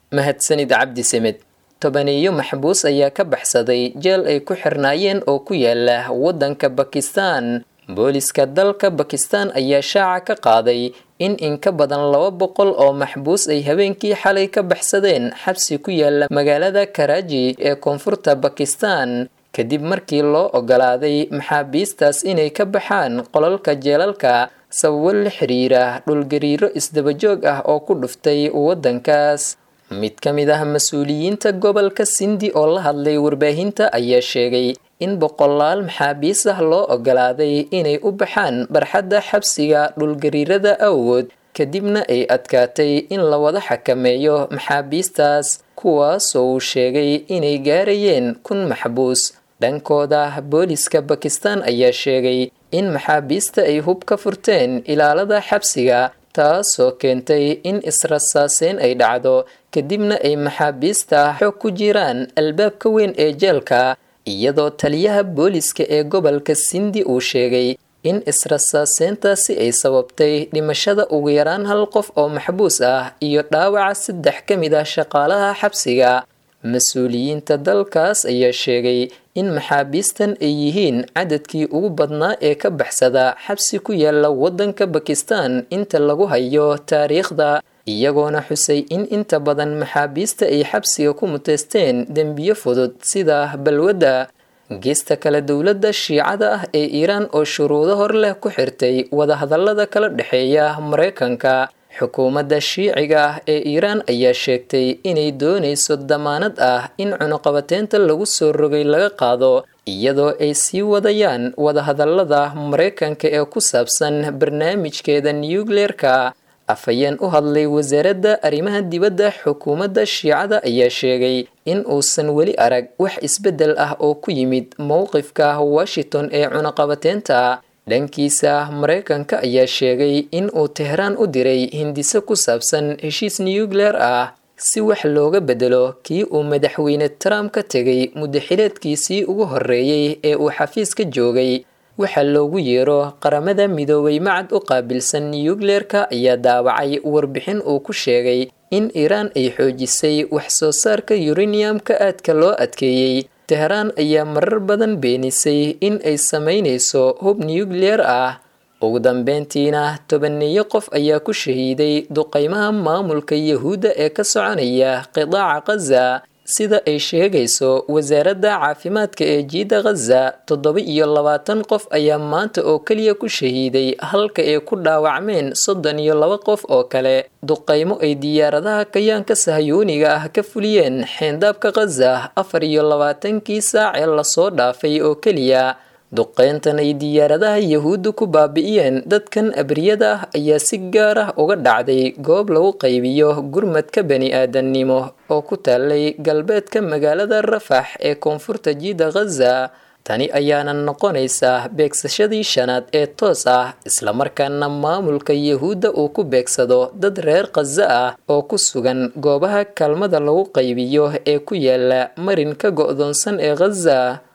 mahadsanid cabdi semed tobaneeyo maxbuus ayaa ka baxsaday jeel ay ku xirnaayeen oo ku yaala waddanka bakistan booliska dalka bakistan ayaa shaaca ka qaaday in in ka badan laba boqol oo maxbuus ay habeenkii xalay ka baxsadeen xabsi ku yaala magaalada karaaji ee koonfurta bakistan kadib markii loo ogolaaday maxaabiistaas inay ka baxaan qolalka jeelalka sababo la xiriira dhulgariiro isdabajoog ah oo ku dhuftay waddankaas mid ka mid ah mas-uuliyiinta gobolka sindi oo la hadlay warbaahinta ayaa sheegay in boqolaal maxaabiis ah loo ogolaaday inay u baxaan barxadda xabsiga dhulgariirada awgood kadibna ay adkaatay in la wada xakameeyo maxaabiistaas kuwaasoo uu sheegay inay gaarayeen kun maxbuus dhankooda booliska bakistan ayaa sheegay in maxaabiista ay hub ka furteen ilaalada xabsiga taasoo keentay in israsaaseyn ay dhacdo kadibna ay maxaabiista xoog ku jiraan albaabka weyn ee jeelka iyadoo taliyaha booliska ee gobolka sindi uu sheegay in israsaaseyntaasi ay sababtay dhimashada ugu yaraan hal qof oo maxbuus ah iyo dhaawaca saddex ka mid ah shaqaalaha xabsiga mas-uuliyiinta dalkaas ayaa sheegay in maxaabiistan ay yihiin cadadkii ugu badnaa ee ka baxsada xabsi ku yaala waddanka bakistan inta lagu hayo taariikhda iyagoona xusay in inta badan maxaabiista ay xabsiga ku muteysteen dembiyo fudud sida balwadda geesta kale dowladda shiicada ah ee iiraan oo shuruudo hor leh ku xirtay wadahadallada kala dhexeeya maraykanka xukuumadda shiiciga ah ee iiraan ayaa sheegtay inay doonayso damaanad ah in cunuqabateynta lagu soo rogay laga qaado iyadoo ay sii wadayaan wadahadallada maraykanka ee ku saabsan barnaamijkeeda nukleerka afhayeen u hadlay wasaaradda arrimaha dibadda xukuumadda shiicada ayaa sheegay in uusan weli arag wax isbeddel ah oo ku yimid mowqifka washington ee cunaqabateynta dhankiisa maraykanka ayaa sheegay in uu tehraan u diray hindise ku saabsan heshiis nukleer ah si wax looga bedelo kii uu madaxweyne trump ka tegay muddaxileedkiisii ugu horreeyey ee uu xafiiska joogay waxaa loogu yeero qaramada midoobay macad u qaabilsan nukleerka ayaa daawacay warbixin uu ku sheegay in iiraan ay xoojisay wax soo saarka yuraniyamka aadka loo adkeeyey tehraan ayaa marar badan beenisay in ay samaynayso hub nukleer ah ugu dambeyntiina tobaneeyo qof ayaa ku shahiiday duqeymaha maamulka yahuudda ee ka soconaya qidaaca khaza sida ay sheegayso wasaaradda caafimaadka ee jiida khaza toddoba iyo labaatan qof ayaa maanta oo keliya ku shahiiday halka ay ku dhaawacmeen soddon iyo laba qof oo kale duqeymo ay diyaaradaha kayaanka sahyooniga ah ka fuliyeen xeendaabka khaza afar iyo labaatankii saac ee lasoo dhaafay oo keliya duqeyntan ay diyaaradaha yahuudda ku baabi'iyeen dadkan abriyada ah ayaa si gaar ah uga dhacday goob lagu qaybiyo gurmadka bani aadannimo oo ku taalay galbeedka magaalada rafax ee koonfurta jiida khaza tani ayaana noqonaysaa beegsashadii shanaad ee toos ah islamarkaana maamulka yahuudda uu ku beegsado dad reer khaza ah oo ku sugan goobaha kaalmada lagu qaybiyo ee ku yaala marinka go'doonsan ee khaza